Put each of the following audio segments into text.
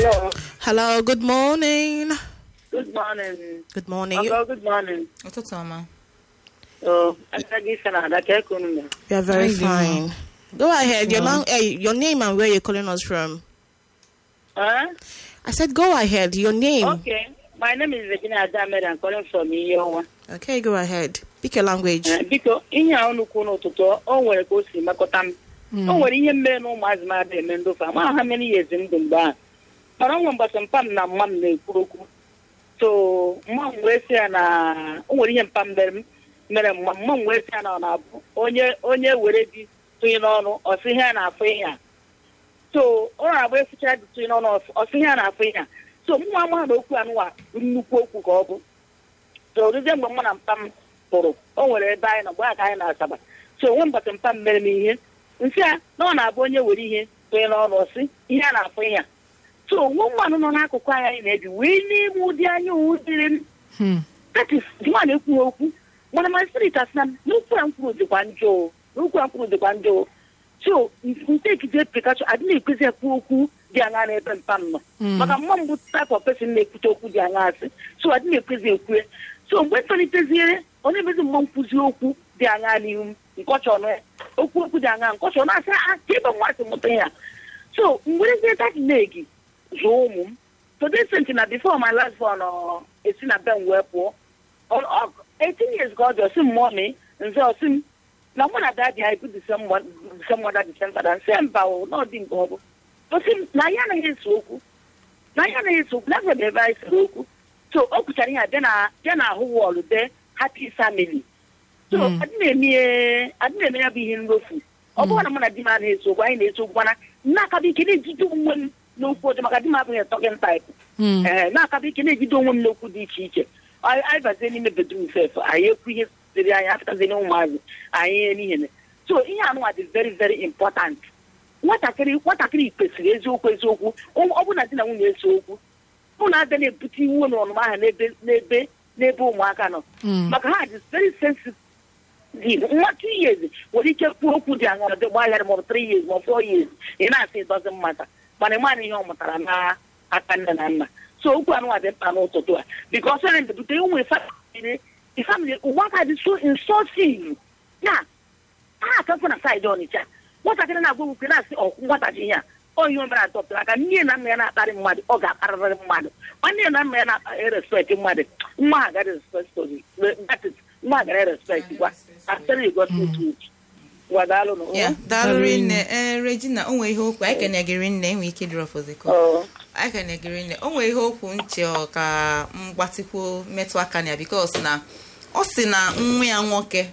Hello. Hello, good morning. Good morning. Good morning. Hello, good morning. ụtụtụ ọma Oh, agaghị isi na ada ka eke unu mere. You are very Hi, Lima. fine. Go ahead. Your, lang- eh, your name and where you're calling us from. Huh? I said, go ahead. Your name. Okay. My name is Virginia Adamed. I'm calling from Iyewa. Okay, go ahead. Pick your language. Eh, Biko, ihe a unu kwuo n'ụtụtụ, o nwere ka o si mekọta m. O nwere ihe mere na ụmụazị m ada eme ndofe. Ama ha mere ihe ezi ndụ mgbe ahụ. Mana nwa mgbasa mpa m na mma m na-ekwuru okwu. So, mma m wee sị ya na o nwere ihe mpa m mere m mere mma mma m wee sị ya na ọ na-abụ onye onye were di tụnye n'ọnụ ọ sị ihe a na-afụ ihe a. so ọ na-agba eficha dịtụ n'ọnụ ọsị ihe a na-afụ ihe a so mụ ama na okwu anụwa nnukwu okwu ka ọ bụ so ruzie mgbe mụ na mpa m pụrụ o nwere ebe anyị nọ mgbe aka anyị na-asaba so onwe mbọchị mpa m mere m ihe nsị a na ọ na-abụ onye were ihe tụnye n'ọnụ ọsị ihe a na-afụ ihe a so nwa mmanụ nọ n'akụkụ anyị anyị na-ebi wee n'ime ụdị anya owu dịrị m that is nwa na-ekwu okwu mana my spirit asị na m n'okwu a m kwuru dịkwa njọ o. n'okwu a m kwuru dịkwa njọ o. so ntekide pikachu adị na-ekwezi ekwu okwu dị anya n'ebe mpa m nọ maka mma mbụ type of person na-ekwute okwu dị anya asị so adị na-ekwezi ekwue so mgbe toliteziere ọ na-emezi mma nkwuzi okwu dị anya n'ihu m nkọcha ọnụ ya okwu okwu dị anya nkọcha ọnụ asị a ka ebe nwa si mụta ya so mgberezie dat negi zụọ ụmụ m to the extent na before my last born ọ esi na be m wee pụọ Ọ- ọ- 18 years ka ọ dị ọsị m mọmi nze ọsị m na mụ na dadi anyị bụ disemọda disemfada nsị mba o na ọ dị nke ọ bụ ọsị m na anyị anaghị eso okwu na anyị anaghị eso okwu na ebe ebe anyị sere okwu so o kwuchara ihe a bịa na bịa na ahụ wọlụ dee happy family so adị na-eme adị na-eme ya bụ ihe nrofu ọ bụrụ na mụ na di m anaghị eso okwu anyị na-eso okwu mana na-akaba ike na-ejide onwe m n'okwu ọjọọ maka di m abụghị tọkin taịpụ ee na-akaba ike na-ejide onwe m n'okwu dị iche iche anyị anyị bazie n'ime bedrum sef anyị ekwu ihe siri anyị apụtazie ụmụazị anyị ihe n'ihe so ihe anụnwa dị very very important nwatakịrị nwatakịrị kwesịrị eziokwu eziokwu ọ ọ bụ na di na nwunye eso okwu mụ na abịa na-ebute iwu na ọnụma ahụ n'ebe n'ebe n'ebe ụmụaka nọ maka ha dị very sensitive nwa two years nwere ike kwuo okwu dị aṅa dị gbaghara maọbụ three years ma four years ị na-asị ịdọzi mmata mana ịmana ihe ọ mụtara na aka nne na nna so okwu anụnwa dị mkpa n'ụtụtụ a bikos ọ na-ebute ụmụ famili ụmụaka dị so insulting ya ha akakwu na saịdị ọnịcha nwatakịrị na-agwa okwu na-asị ọkwụ nwatachi ihe a ọ ihe o mere adọpụtara aka nne na nna ya na-akparị mmadụ ọ ga-akparịrị mmadụ nwanne na nna ya na-erespekt mmadụ nwa ha gara respect that is nwa ha gara respect gwa asịrị igosi truth gwa daalụ na ya daalụ rinne ee regina o nwere ihe okwu anyị kenegịrị nne enwe ike drọp ozikọ ọ anyị kenegịrị nne o nwere ihe okwu nche ọ ka mgbatịkwuo metụ aka na ya bikos na ọ sị na nwa ya nwoke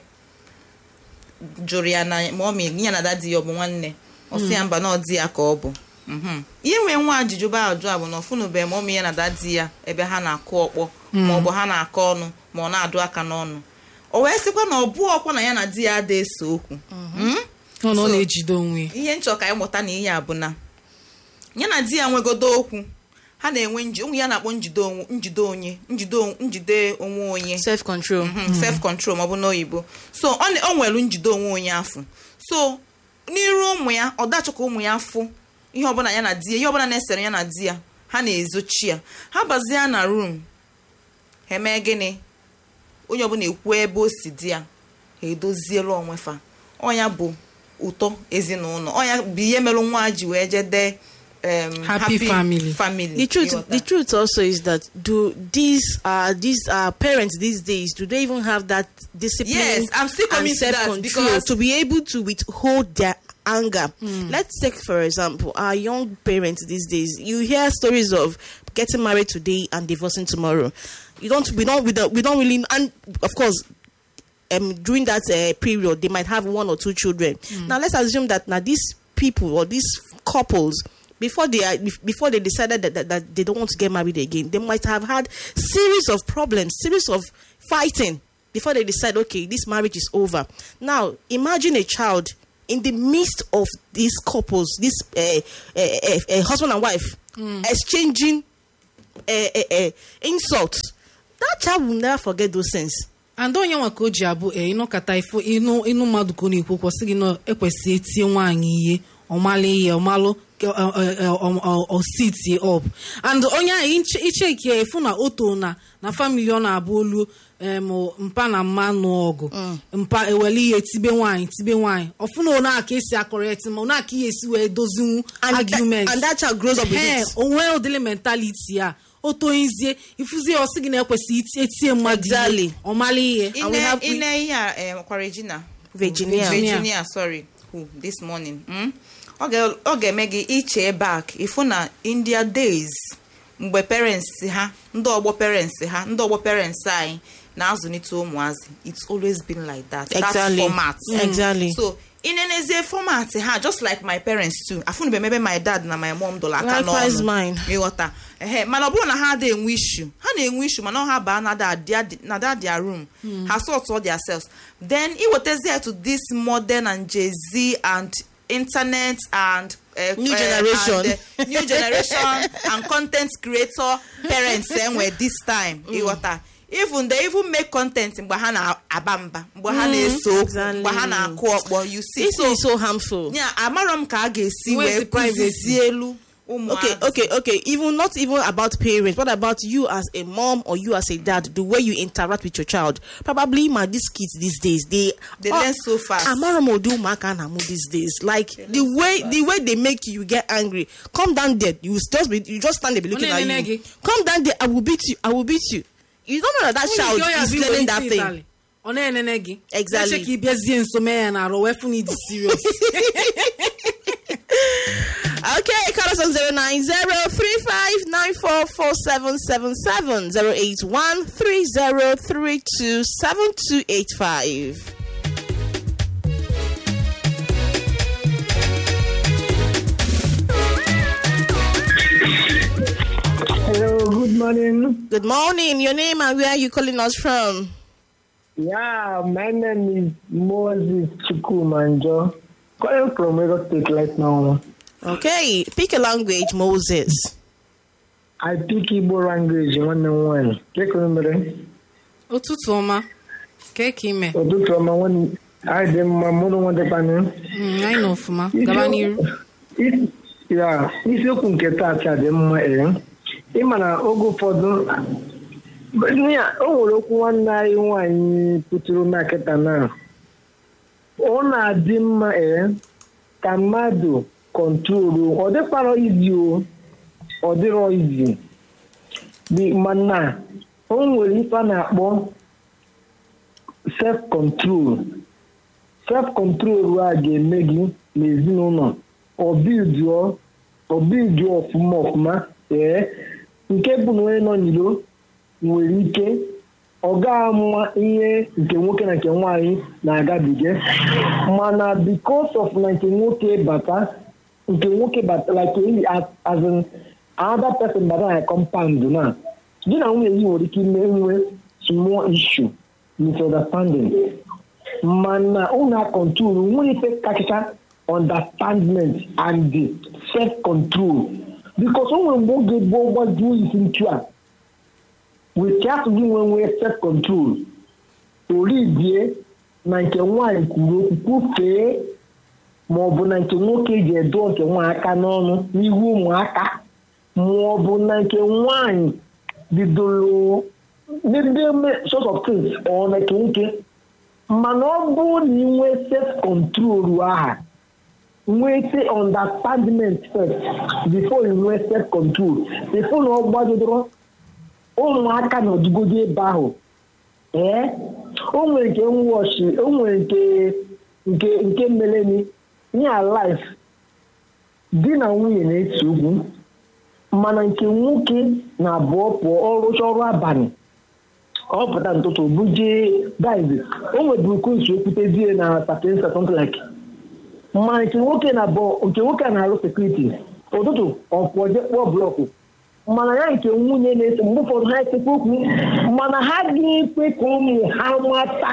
jụrụ ya na ma ọ ma ya na dadi ya ọ bụ nwanne ọ sị ya mba na ọ dị ya ka ọ bụ Mhm. ihe nwee nwa ajụjụ bụ ajụ a bụ na ọfụnụbeghị ma ụmụ ya na dadi ya ebe ha na-akụ ọkpọ ma ọ bụ ha na-akọ ọnụ ma ọ na-adụ aka n'ọnụ o wee sịkwa na ọ bụ ọkwa na ya na di ya ada eso okwu Mm? ọ na ọ So- na-ejide onwe ya. ihe nchọ ka anyị mụta na ihe a bụ na ya na di ya nwegodo okwu ha na-enwe nji ụmụ ya na-akpọ njide onwe njide onye njide on- njide onwe onye Self control. self control ma ọ bụ n'oyibo so ọ na- o nwere njide onwe onye afọ so n'iru ụmụ ya ọ dachọ ka ụmụ ya fụ ihe ọbụla ya na di ya ihe ọbụla na-esere ya na di ya ha na-ezochi ya ha bazie na rum ha emee gịnị onye ọbụla ekwu ebe o si di ya ha edoziela onwe fa ọnya bụ ụtọ ezinụlọ ọnya bụ ihe mere nwa ji wee jee dee um, Happy family. family The truth, ịghọta? the truth also is that do these uh these uh parents these days do they even have that discipline Yes, I'm still coming and to that self-control because- to be able to withhold their anger? Let's take for example our young parents these days. You hear stories of getting married today and divorcing tomorrow. You don't. We don't. We don't. We don't really. And of course, um, during that uh, period, they might have one or two children. Now, let's assume that now these people or these couples, before they are, before they decided that, that, that they don't want to get married again, they might have had series of problems, series of fighting before they decide, okay, this marriage is over. Now, imagine a child in the midst of these couples, this uh, uh, uh, uh, husband and wife, exchanging uh, uh, uh, insults. That child will never forget those things. and onye nwa ka o ji abụ e ịnụkata ịnụ ịnụ mmadụ ka ọ na-ekwu kwụsị gị na ekwesị etie nwaanyị ihe ọmalụ ihe ọmalụ ositi up and onye ahụ icheki efu na oto na na famili ọ na-abụ olu em, mpa na mma nụ ọgụ mpa ewele ihe tibe nwaanyị tibe nwaanyị ọfụna one aka esi akọrịtị ma one aka ihe esi wee dozinwu And that- argument and that child grows up with Ehe, it. onwe ụdịrị mentality a o toizie ifuzie ọsị gị na-ekwesị iti- etie mmadụ ihe, Exactly. ọ mara ihe And we have- ine ihe a eh, kwa regina Virginia. virginia sorry who this morning mm? ọ ga- ọ ga-eme gị iche back ifu na india days mgbe parents ha ndị ọgbọ parents ha ndị ọgbọ parents anyị na-azụlite ụmụazị it's always been like that that Exactly. format Mm. Exactly. so inenezie format ha just like my parents too afụnube mebe my dad na my mom dọla aka Likewise n'ọnụ mine. ịghọta ehe mana ọ bụrụ na ha adịghị enwe ishu ha na-enwe ishu mana ọ ha baa na that their- na that their room ha sort all their selves then iwetazie to this modern and jay-z and internet and uh, New uh, generation. and, uh, new generation and content creator parents enwe this time ịghọta even they even make content mgbe ha na-aba mba mgbe ha na-ese okwu exactly. mgbe ha na-akụ ọkpọ you see This so is so harmful. yeah amarọ m ka a ga-esi Where's wee the privacy? kụzizie elu ụmụazị okay okay okay even not even about parents what about you as a mom or you as a dad the way you interact with your child probably my these kids these days they They learn so fast. amaromodu umaka na mu these days like the way the way they make you get angry come down there you just be you just stand there be looking at Onenenegi. you come down there i will beat you i will beat you you don't know that that child Onye nke ọ ya is bụ learning iwe that isi thing ịtalị. ọ na-enene gị Exactly. Eche ka ị bịazie nso mee ya na arụ wee fụ na ịdị serious Okay, call us on 090-3594-4777, 081-3032-7285. Hello, good morning. Good morning. Your name and where are you calling us from? Yeah, my name is Moses Chukumanjo. Calling from Lagos State right now. Okay, pick a language, Moses. I speak Igbo language nwanne m nwaanyị. Kekere mere? ụtụtụ ọma kee ka ime Ụtụtụ ọma nwanne anyị dị mma mụrụ nwa dịkwanụ. Mm, anyị nọ ọfụma gaba n'iru Isi- Ya, isiokwu nke taata dị mma ee. Ịma na oge ụfọdụ ya, o nwere okwu nwanne anyị nwaanyị pụtụrụ na kịta na ọ na-adị mma ee ka mmadụ kọntrolu ọ dịkwarọ izi o ọ dịrọ izi Dị- mana o nwere ife a na-akpọ self control self control a ga-eme gị n'ezinụlọ ọbijuo ọbijuo ọfụma ọfụma ee nke bụ na onye nọ n'iro nwere ike ọ ga-ama ihe nke nwoke na nke nwaanyị na-agabiga mana because of na nke nwoke bata nke nwoke bata like as as in another person bata na compound na gị na nwunye gị nwere ike ime nwe small issue misunderstanding mana unu control nwere ife kachacha understandment and the self control because o nwere mgbe oge gboo gbajuo isi ntu a wete asụ gị nwe nwee self control oribie na nke nwaanyị kwuru okwu kwufee ma ọ bụ na nke nwoke ji edo nke nwaanyị aka n'ọnụ n'ihu ụmụaka ma ọ bụ na nke nwaanyị bidoro n'ebe sort of things ọ na nke nwoke mana ọ bụrụ na ị nwee self control aha nwete understandment first before you nwee self control before na ọ gbadodoro ụmụaka nọdụgodo ebe ahụ ee o nwere nke nwọchi o nwere nke nke nke meleni ya life di na nwunye na-ese okwu mana nke nwoke na abụọ pụọ ọrụcha ọrụ abalị ọ pụta n'ụtụtụ buje dive o nweburu kunsi okwutezie na sapiensa something like ma nke nwoke na abụọ nke nwoke a na-arụ sekuriti ụtụtụ ọ pụọ je kpụọ blọkụ mana ya nke nwunye na-ese mgbe ụfọdụ ha esekwa okwu mana ha ga-ekwe ka ụmụ ha mata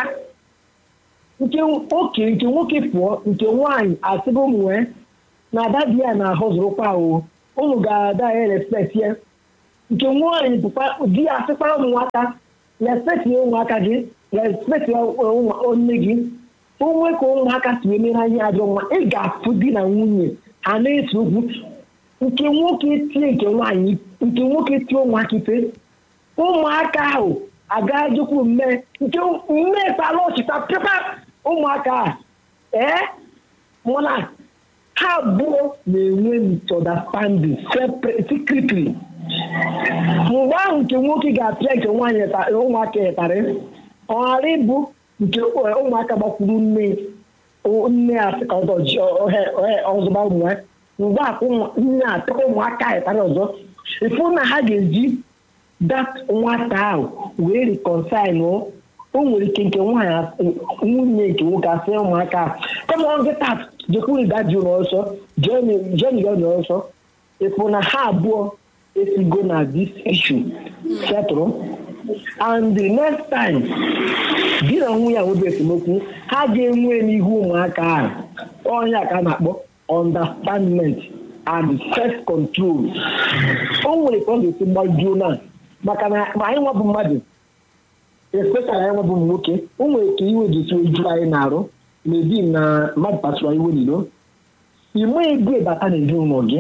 nke oke nke nwoke pụọ nke nwaanyị asịba ụmụ wee na ada di ya na-ahụzụrụkwa o ụmụ ga-ada ya respekt ya nke nwaanyị bụkwa di ya asịkwara ụmụnwaka respekt ya ụmụaka gị respekt ya nne gị onwe ka ụmụaka si wee mere anyị ajọ mma ị ga-afụ di na nwunye ha na-ese okwu nke nwoke tie nke nwaanyị nke nwoke tie ụmụaka ife ụmụaka ahụ agaghị jekwu mme nke mme tara ọchịta pịpa ụmụaka a ee mana ha abụọ na-enwe misunderstanding separate secretly mgbe ahụ nke nwoke ga-apịa nke nwaanyị ta- ụmụaka ịtarị ọ ghara ịbụ nke ụmụaka gbakwuru nne nne ya sị ka ọzọ ji ohe- ohe- ọzọba ụmụ ya mgbe a ka ụmụ- nne atụrụ ụmụaka ịtarị ọzọ ịfụ na ha ga-eji dat nwata ahụ wee reconcile o o nwere ike nke nwaanyị asị- nwunye nke nwoke asị ụmụaka ahụ kama ọ nkịta jekwuru gaji ụlọ ọsọ jeni ya ụlọ ọsọ ịfụ na ha abụọ esigo na this issue settle and the next time di na nwunye ahụ bụ esemokwu ha ga-enwe n'ihu ụmụaka ahụ ọnya ka a na-akpọ understandment and self control o nwere ka ọ ga-esi gbajuo na maka na ma anyị nwabụ mmadụ especially anyị nwabụ ụmụ nwoke o nwere ka iwe ji tụọ eju anyị na-arụ mebi na mmadụ kpasụrụ iwe n'ilo ime ego ebata n'ezinụlọ gị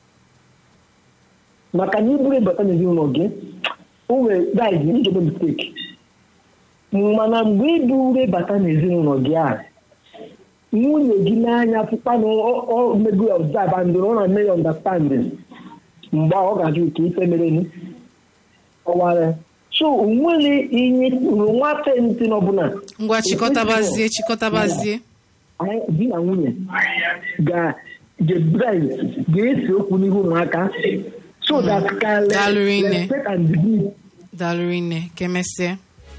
maka na iburu ebata n'ezinụlọ gị o nwere guys njebe mistake mana mgbe iburu ebata n'ezinụlọ gị a nwunye gị n'anya fụkpa na ọ mego ya observe and ọ na-eme ya understanding mgbe ọ ga-ajụ ka ife mere ni ọwara so onwere ihe uru nwata ntị n'ọbụla ngwa chịkọtabazie chịkọtabazie anyị di na nwunye ga ga-bride ga-ese okwu n'ihu ụmụaka so that can Daalụ rinne. respect and dignity daalụrị nne ka emesịa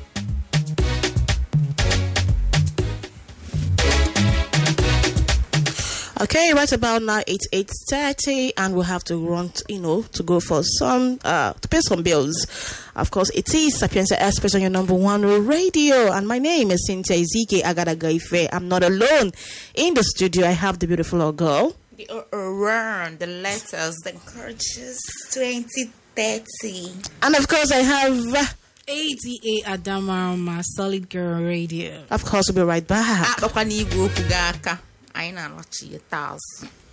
Okay, right about now it's eight thirty, and we'll have to run, t- you know, to go for some uh to pay some bills. Of course, it is Sapienza Express on your number one radio, and my name is Cynthia Ezike Agadagaife. I'm not alone in the studio. I have the beautiful girl. The around the letters, the gorgeous 2030. And of course, I have, uh, ATA Adamarama Solid Girl Radio of course, we'll be right back. akpakwa n'igwe okwu gị aka anyị na-anọchi ya azụ